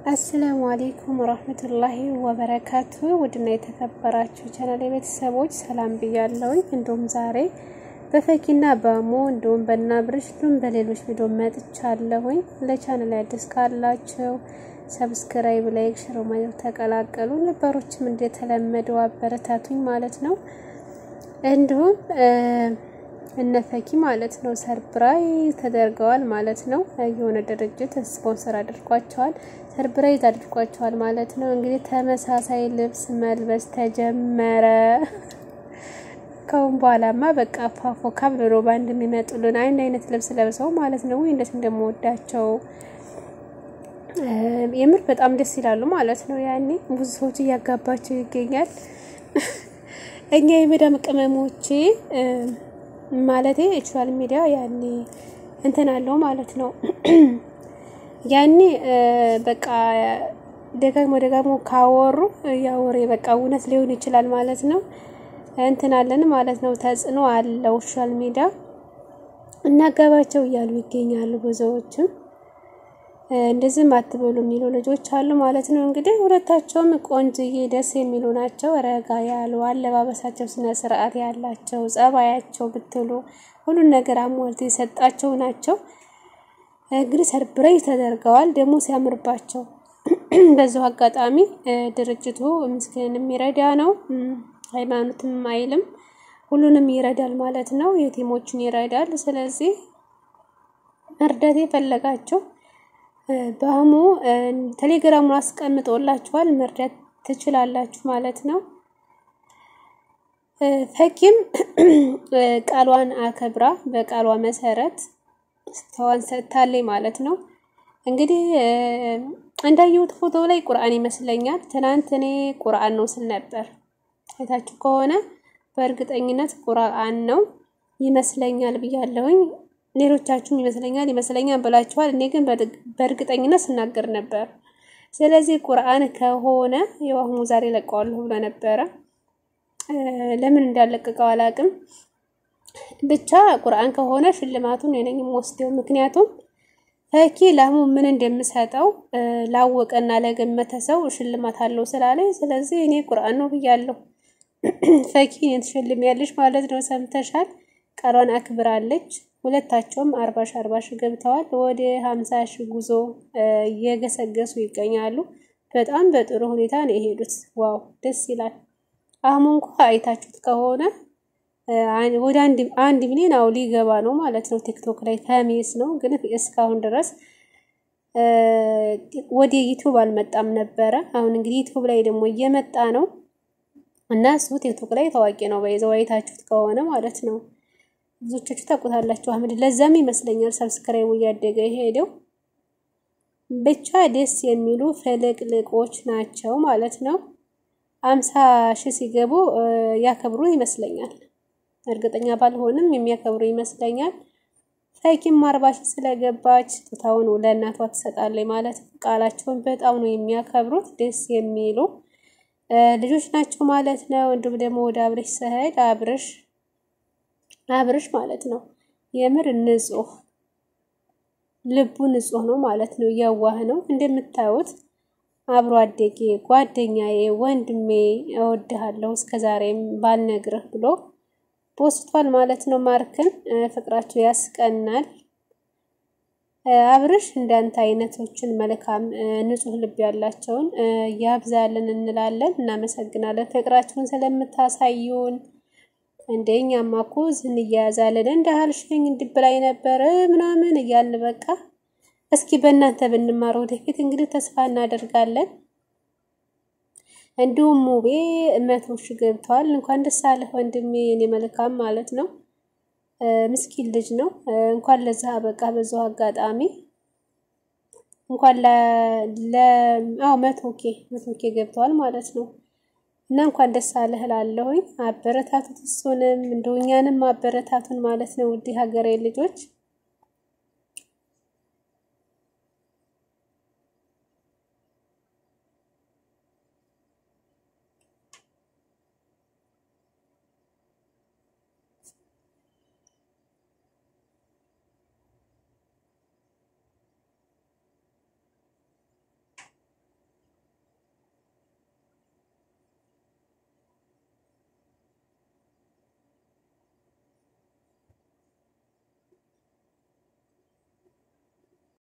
አሰላሙ አሌይኩም ወራህመቱላሂ ወበረካቱ ውድና የተከበራችሁ ቻናል ቤተሰቦች ሰላም ብያለሁኝ። እንዲሁም ዛሬ በፈኪና በሞ እንዲሁም በናብርሽ እንዲሁም በሌሎች ቪዲዮ መጥቻለሁኝ። ለቻናል አዲስ ካላችሁ ሰብስክራይብ፣ ላይክ፣ ሽሮ ማለት ተቀላቀሉ። ነባሮችም እንደተለመደው አበረታቱኝ ማለት ነው። እንዲሁም እነፈኪ ማለት ነው ሰርፕራይዝ ተደርገዋል ማለት ነው። የሆነ ድርጅት ስፖንሰር አድርጓቸዋል፣ ሰርፕራይዝ አድርጓቸዋል ማለት ነው። እንግዲህ ተመሳሳይ ልብስ መልበስ ተጀመረ። ከአሁን በኋላማ በቃ ፋፎ ካብሎ በአንድ የሚመጡልን አንድ አይነት ልብስ ለብሰው ማለት ነው። እንዴት እንደምወዳቸው የምር በጣም ደስ ይላሉ ማለት ነው። ያኔ ብዙ ሰዎች እያጋባቸው ይገኛል። እኛ የመዳም ቅመሞቼ ማለቴ ሶሻል ሚዲያ ያኔ እንትን አለው ማለት ነው። ያኔ በቃ ደጋግሞ ደጋግሞ ካወሩ ያወሬ በቃ እውነት ሊሆን ይችላል ማለት ነው። እንትን አለን ማለት ነው። ተጽዕኖ አለው ሶሻል ሚዲያ እናገባቸው እያሉ ይገኛሉ ብዙዎችም እንደዚህም አትበሉ የሚሉ ልጆች አሉ ማለት ነው። እንግዲህ ሁለታቸውም ቆንጅዬ ደስ የሚሉ ናቸው። ረጋ ያሉ አለባበሳቸው ስነ ስርዓት ያላቸው ጸባያቸው ብትሉ ሁሉን ነገር አሟልቶ የሰጣቸው ናቸው። እንግዲህ ሰርፕራይዝ ተደርገዋል ደግሞ ሲያምርባቸው። በዚሁ አጋጣሚ ድርጅቱ ምስኪንን የሚረዳ ነው፣ ሃይማኖትም አይልም፣ ሁሉንም ይረዳል ማለት ነው። የቲሞችን ይረዳል። ስለዚህ መርዳት የፈለጋቸው በአህሙ ቴሌግራሙን አስቀምጦላችኋል መርዳት ትችላላችሁ ማለት ነው። ፈኪም ቃሏን አከብራ በቃሏ መሰረት ስተዋን ሰጥታለች ማለት ነው። እንግዲህ እንዳየሁት ፎቶ ላይ ቁርአን ይመስለኛል። ትናንት እኔ ቁርአን ነው ስል ነበር። አይታችሁ ከሆነ በእርግጠኝነት ቁርአን ነው ይመስለኛል ብያለሁኝ። ሌሎቻችሁም ይመስለኛል ይመስለኛል ብላችኋል። እኔ ግን በእርግጠኝነት ስናገር ነበር። ስለዚህ ቁርአን ከሆነ የዋህሙ ዛሬ ለቀዋለሁ ብሎ ነበረ። ለምን እንዳለቀቀው አላቅም። ብቻ ቁርአን ከሆነ ሽልማቱን የነኝ ወስደው። ምክንያቱም ፈኪ ለአህሙ ምን እንደምሰጠው ላወቀና ለገመተ ሰው ሽልማት አለው ስላለኝ፣ ስለዚህ እኔ ቁርአን ነው ብያለሁ። ፈኪ እኔን ትሸልሚያለሽ ማለት ነው። ሰምተሻል። ቃሏን አክብራለች። ሁለታቸውም አርባ ሺ አርባ ሺ ገብተዋል። ወደ ሀምሳ ሺ ጉዞ እየገሰገሱ ይገኛሉ። በጣም በጥሩ ሁኔታ ነው የሄዱት። ዋው ደስ ይላል። አህሙ እንኳ አይታችሁት ከሆነ ወደ አንድ ሚሊዮን አው ሊገባ ነው ማለት ነው። ቲክቶክ ላይ ከሜስ ነው ግን እስካሁን ድረስ ወደ ዩቲዩብ አልመጣም ነበረ። አሁን እንግዲህ ዩቲዩብ ላይ ደግሞ እየመጣ ነው እና እሱ ቲክቶክ ላይ ታዋቂ ነው። በይዘው አይታችሁት ከሆነ ማለት ነው። ብዙዎቻችሁ ታውቁታላችሁ። አህመድ ለዛም ይመስለኛል ሰብስክራይቡ እያደገ የሄደው። ብቻ ደስ የሚሉ ፍልቅልቆች ናቸው ማለት ነው። አምሳ ሺህ ሲገቡ ያከብሩ ይመስለኛል። እርግጠኛ ባልሆንም የሚያከብሩ ይመስለኛል። ፈኪም አርባ ሺህ ስለገባች ስጦታውን ለእናቷ ትሰጣለች ማለት ነው። ቃላቸውን በጣም ነው የሚያከብሩት። ደስ የሚሉ ልጆች ናቸው ማለት ነው። እንዲሁም ደግሞ ወደ አብርሽ ስሄድ አብርሽ አብርሽ ማለት ነው የምር ንጹህ ልቡ ንጹህ ነው ማለት ነው። የዋህ ነው እንደምታዩት አብሮ አደጌ ጓደኛዬ፣ ወንድሜ እወድሃለሁ እስከዛሬም ባልነግርህ ብሎ ቦስቷል ማለት ነው። ማርክን ፍቅራቸው ያስቀናል። አብርሽ እንዳንተ አይነቶችን መልካም ንጹህ ልብ ያላቸውን ያብዛልን እንላለን። እናመሰግናለን ፍቅራችሁን ስለምታሳዩን። እንደኛማ እኮ ዝን እያያዛለን እንዳልሽኝ እንድብላይ ነበር ምናምን እያልን በቃ እስኪ በእናንተ ብንማር ወደፊት እንግዲህ ተስፋ እናደርጋለን። እንዲሁም ሙቤ መቶ ሺህ ገብተዋል። እንኳን ደስ አለህ ወንድሜ፣ እኔ መልካም ማለት ነው። ምስኪን ልጅ ነው። እንኳን ለዛ በቃ በዛው አጋጣሚ እንኳን ለ አዎ መቶ ኬ መቶ ኬ ገብተዋል ማለት ነው። እና እንኳን ደስ አለህ እላለሁኝ። አበረታቱት፣ እሱንም እንደው እኛንም አበረታቱን ማለት ነው። ውድ ሀገሬ ልጆች